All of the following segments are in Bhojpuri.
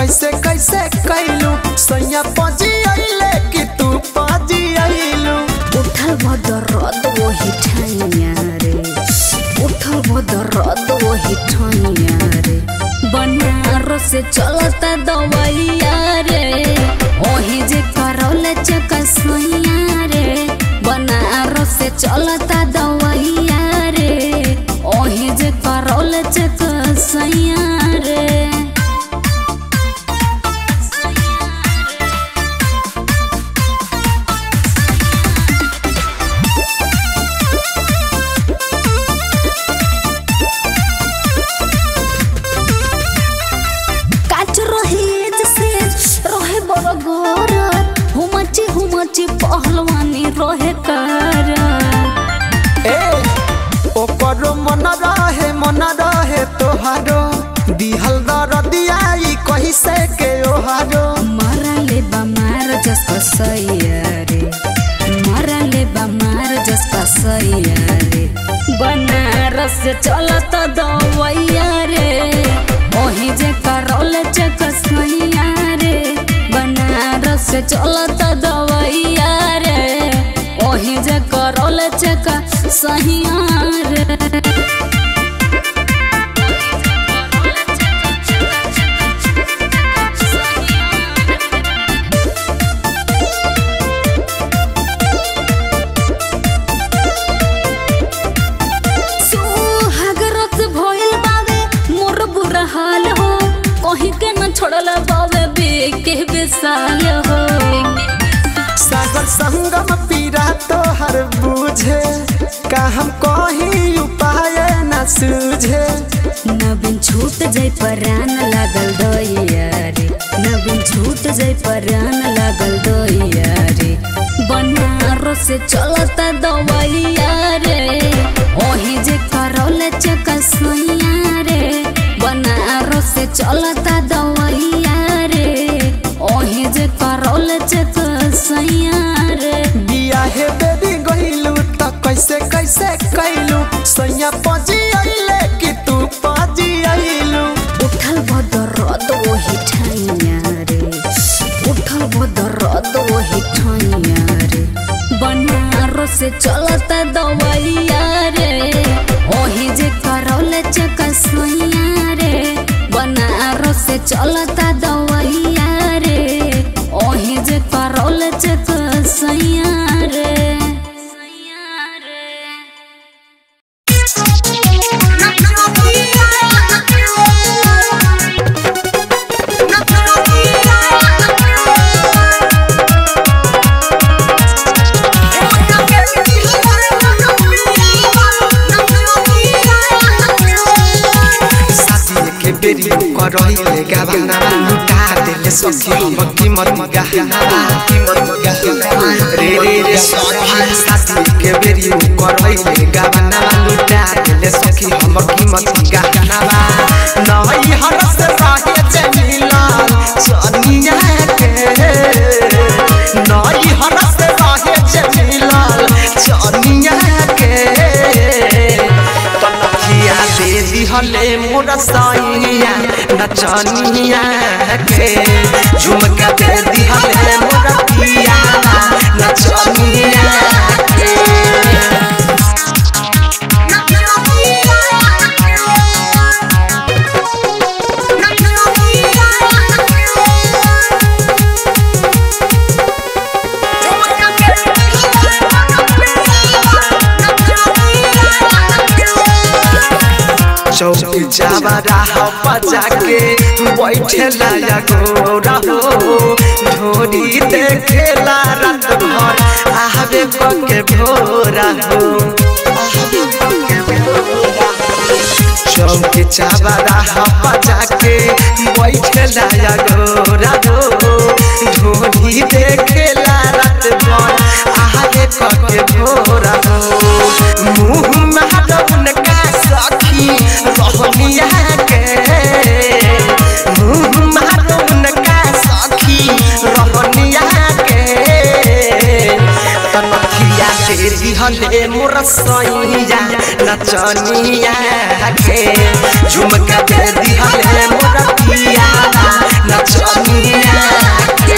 कैसे कैसे कैलू सैया पजी अइले कि तू पजी अइलू उठल भदरद वही ठाइया रे उठल भदरद वही ठाइया रे बनारस से चलता दवैया रे ओही जे करौले चकसैया रे बनारस से चलता दवैया रे ओही जे करौले चकसैया रे काच रहे जैसे रहे बड़ गोरत हुमची हुमची पहलवानी रहे कर ए ओकरो मन रहे मन रहे तोहारो दिहल दरदियाई कैसे के ओहारो मरले बमार जस कसैया रे मरले बमार जस कसैया रे बनारस से चलत दवैया रे ओही जे करौल चकसैया रे बनारस से चलत दवैया रे ओही जे करौल चकसैया रे सुहागरत भइल बावे मोर बुरा हाल हो कहीं के न छोड़ल बावे बेके बेसाल हो सागर संगम पीरा तोहर बुझे का हम कहीं उपाय न सूझे नबिन छूट जाय परान लागल दैया रे नबिन छूट जाय परान लागल दैया रे बनारस से चलता दवैया रे ओही जे करौले चकसैया रे बनारस से चलता दवैया रे ओही जे करौले चकसैया रे बिया हे बेबी गइलू त कैसे कैसे कैलू सैया पजी अइले कि तू पजी अइलू उठल भदरद वही ठाइया रे उठल भदरद वही ठाइया रे बनारस से चलता दवैया रे ओही जे करौले चकसैया रे बनारस से चलता दवैया रे ओही जे करौले चकसैया रे शादी के बेरी करहिले गावाना लुटा देले सखी हम कीमत गहना कीमत गहना रे रे रे सखी शादी के बेरी करहिले गावाना लुटा देले सखी हम कीमत गहना नई हर से रहे जमीला सोनिया के नई हर से रहे जमीला सोनिया के तनखिया दे दिहले मोर सैया नचनिया के झुमका दे दिहले मोर पिया नचनिया के चौक जावरा बजा के बैठेला या गोरा हो ढोरी देखेला रात भर आवे के भोरा हो चौक चावरा बजा के बैठेला या गोरा हो ढोरी देखेला रात भर आवे के भोरा हो मुँह में का सखी रहनिया के मुँह मारून का सखी रहनिया के तनखिया तेरी हले मोर सैया नचनिया के झुमका दे दिहले मोर पिया नचनिया के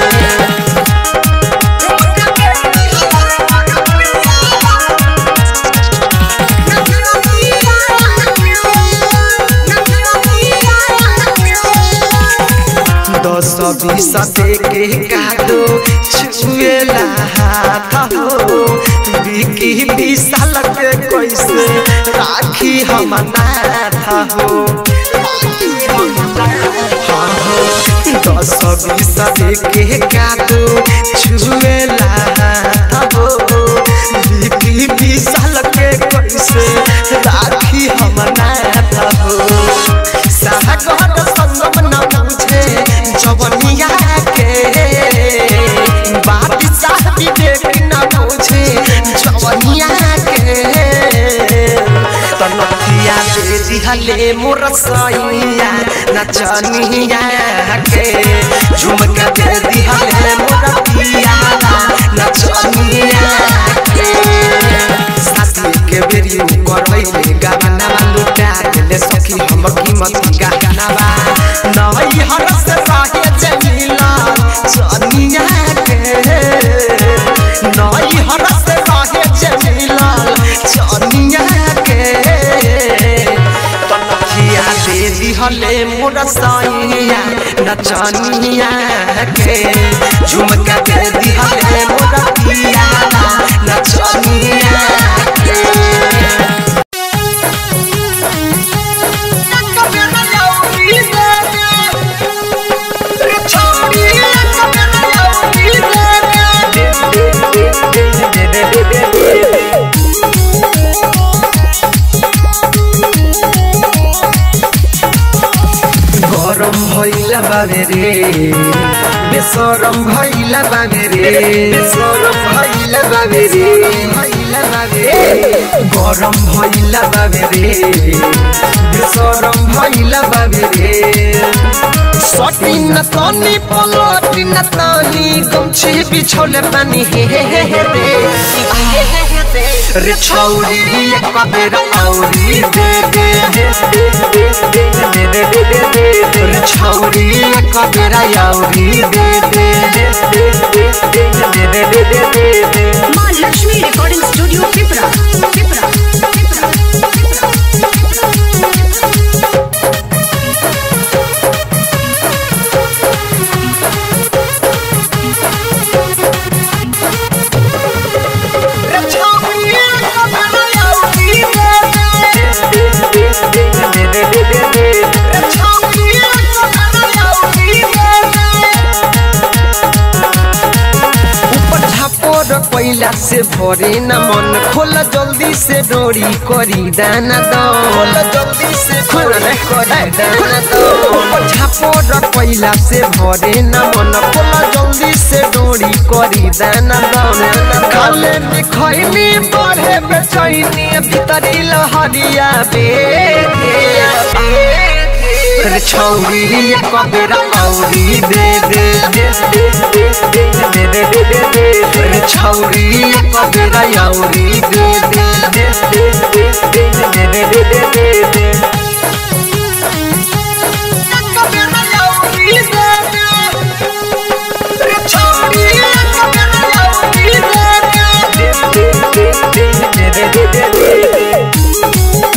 दस बीस दे के कादो छुएला हाथ हो बिकी विशाल के कैसे राखी हम नाथ हो हाँ हो, दस बीस दे के कादो छुएला हाथ हो बिकी विशाल के कैसे राखी हम नाथ हो सागर संगम न पूछे जवनिया के बात साहबी देख न पूछे जवनिया के तनखिया दे दिहले मोर सैया नचनिया के झुमका दे दिहले मोर पिया नचनिया के शादी के बेरी करैले गाना लुटा देले सखी हम कीमत गाना नई हर से रहे जमीला चनिया के नई हर से रहे जमीला चनिया के तनखिया दे दिहले मोर सैया नचनिया के झुमका दे दिहले मोर पिया नचनिया के গরম হইলা বাবে রে বেসরম হইলা বাবে রে বেসরম হইলা বাবে রে হইলা বাবে গরম হইলা বাবে রে বেসরম হইলা বাবে রে সটি না তনি পলটি না তনি গমছি বিছলে পানি হে হে হে হে রে रे छौरी एक बेर औरी दे दे दे दे दे दे दे दे दे दे दे रे छौरी एक बेर औरी दे दे दे दे दे दे दे दे दे दे दे दे माँ लक्ष्मी रिकॉर्डिंग स्टूडियो पिपरा पिपरा पिपरा रे छौरी एक बेर औरी दे दे दे दे दे दे दे दे दे रे छौरी एक बेर औरी दे दे ऊपर झापोर कोइला से भरे न मन खोल जल्दी से डोरी करी दाना दो खोल जल्दी से खोल रे करी दाना दो ऊपर झापोर कोइला से भरे न मन खोल जल्दी से डोरी करी दाना दो काले में खैनी बढ़े बेचैनी भीतरी लहरिया बे रे छौरी एक बेर औरी दे दे दे दे दे दे दे दे दे दे दे रे छौरी एक बेर औरी दे दे दे दे दे दे दे दे दे दे दे दे एक बेर औरी दे दे रे छौरी एक बेर औरी दे दे दे दे दे दे दे दे दे दे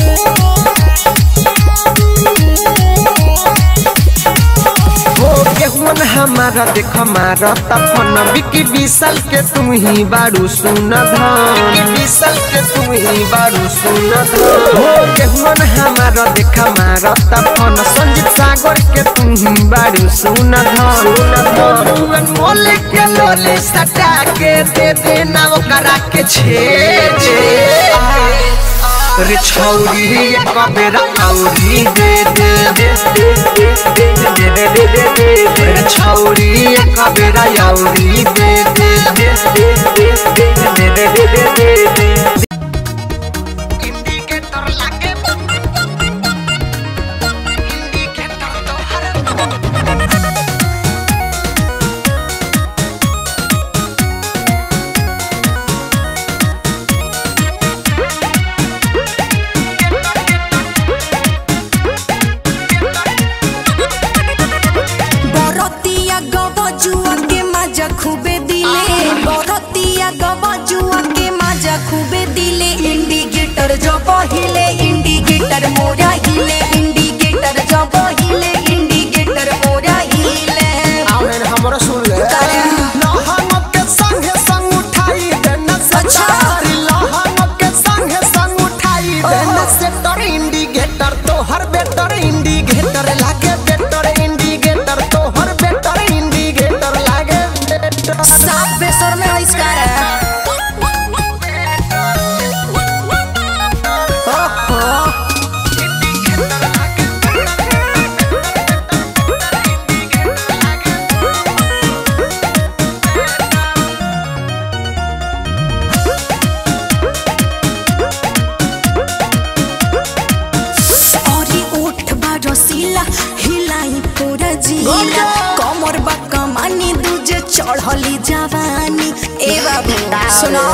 हो केहुन हमारा देख हमारा तपन बिकी विशाल के तुम ही बारू सुन धन विशाल के तुम ही बारू सुन धन हो केहुन हमारा देख हमारा तपन संजीत सागर के तुम ही बारू सुन धन सुन धन मोल के लोले सटा के दे दे ना ओकरा के छे छे रे छौरी एक बेर औरी दे दे दे दे दे दे दे दे दे दे दे दे रे छौरी एक बेर औरी दे दे दे दे दे दे दे दे दे दे दे दे इंडिकेटर लागे इंडिकेटर तो हर ढीला कमर बा कमानी दूजे चढ़ली जवानी ए बाबू सुनो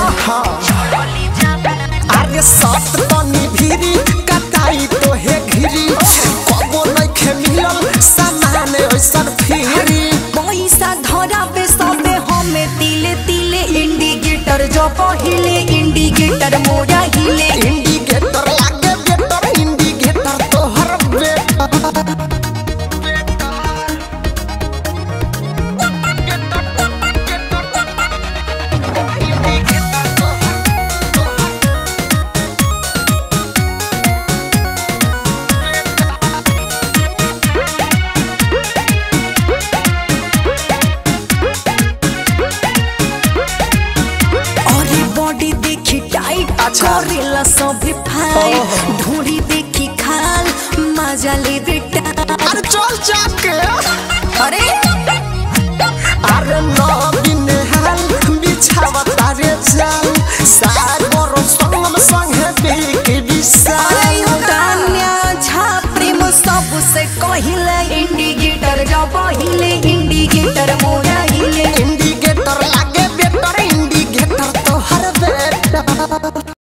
अरे सत तनी भीरी कटाई तो हे घिरी कबो नइखे मिलल सामान ओइसन फिरी पैसा धरावे सबे हमें तिले तिले इंडिकेटर जो पहिले इंडिकेटर मोरा हिले इंडिकेटर लागे बेटर इंडिकेटर तोहर बेटर अरे बॉडी देखी टाइट अच्छा। करेला सभी फाइट ढूंढी देखी खाल मजा ले बेटा अरे चल जाके अरे अरे नौ दिन हाल बिछावा तारे जाल सारी